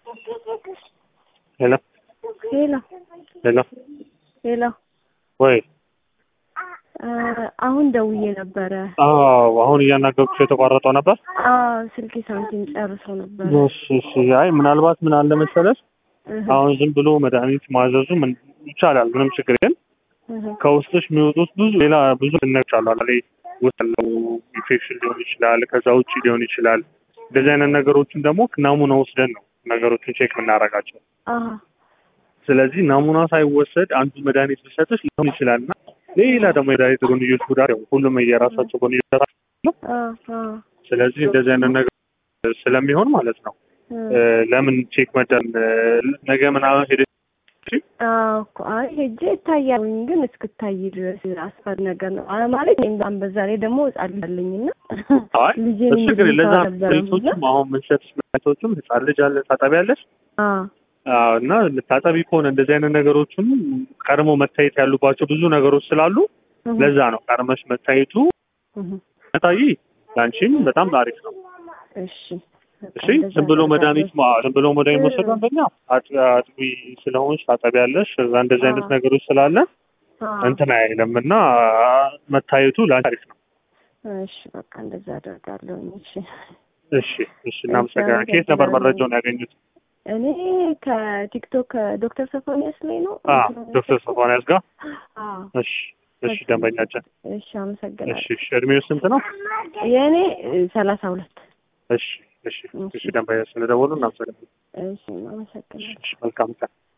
ሄሎ ሄሎ ሄሎ ሄሎ ወይ አሁን ደውዬ ነበረ። አዎ አሁን እያናገርኩሽ የተቋረጠው ነበር። አዎ ስልኬ ሳንቲም ጨርሶ ነበረ። እሺ እሺ። አይ ምናልባት ምን አለ መሰለሽ እህ አሁን ዝም ብሎ መድኃኒት ማዘዙ ምን ይቻላል፣ ምንም ችግር ግን እህ ከውስጥሽ የሚወጡት ብዙ ሌላ ብዙ ነገሮች አሉ። አለ ውስጥ ያለው ኢንፌክሽን ሊሆን ይችላል፣ ከዛ ውጭ ሊሆን ይችላል። እንደዚህ አይነት ነገሮችን ደግሞ ናሙና ወስደን ነው ነገሮችን ቼክ የምናደርጋቸው። አሃ ስለዚህ ናሙና ሳይወሰድ አንዱ መድኃኒት ቢሰጥሽ ሊሆን ይችላል እና ሌላ ደግሞ መድኃኒት ጎንዮሽ ጉዳት ያው ሁሉም የራሳቸው ጎንዮሽ ጉዳት አለው። አ አ ስለዚህ እንደዚህ አይነት ነገር ስለሚሆን ማለት ነው እ ለምን ቼክ መደን ነገ ምናምን ሄደሽ አዎ እኮ አይ ሄጄ እታያለሁኝ ግን እስክታይ ድረስ አስፈሪ ነገር ነው አ ማለት እኔም በዛ ላይ ደግሞ ህጻን ልጅ አለኝና አይ ልጄን እሱ ችግር የለም። ለዛ ነበረ መድኃኒቶችም አሁን ምንሰጥሽ መድኃኒቶችም ህጻን ልጅ አለ ታጠቢያለሽ አ አዎ እና ልታጠቢ ከሆነ እንደዚህ አይነት ነገሮችን ቀድሞ መታየት ያሉባቸው ብዙ ነገሮች ስላሉ ለዛ ነው ቀድመሽ መታየቱ መታይ ለአንቺም በጣም አሪፍ ነው። እሺ በቃ እሺ እንደዛ ዝም ብሎ አደርጋለሁ። መድኃኒት ማ- ዝም ብሎ መድኃኒት መውሰዱ አንደኛ አጥ- አጥቢ ስለሆንሽ ታጠቢያለሽ። እዛ እንደዚህ አይነት አዎ። ነገሮች ስላለ አ እንትን አይልም እና መታየቱ ለአንቺ አሪፍ ነው። እሺ በቃ እንደዛ አደርጋለሁኝ። እሺ እሺ እሺ እናመሰግናለን። ከየት ነበር መረጃውን ያገኙት? እኔ ከቲክቶክ ከዶክተር ሶፎንያስ ላይ ነው። አ ዶክተር ሶፎንያስ ጋር አዎ እሺ እሺ ደንበኛችን እሺ አመሰግናለሁ። እሺ እሺ እድሜው ስንት ነው? የእኔ ሰላሳ ሁለት እሺ እሺ እሺ ደንበኛ ስለደወሉ እናመሰግናለን። እሺ አመሰግናለሁ። እሺ መልካም ቀን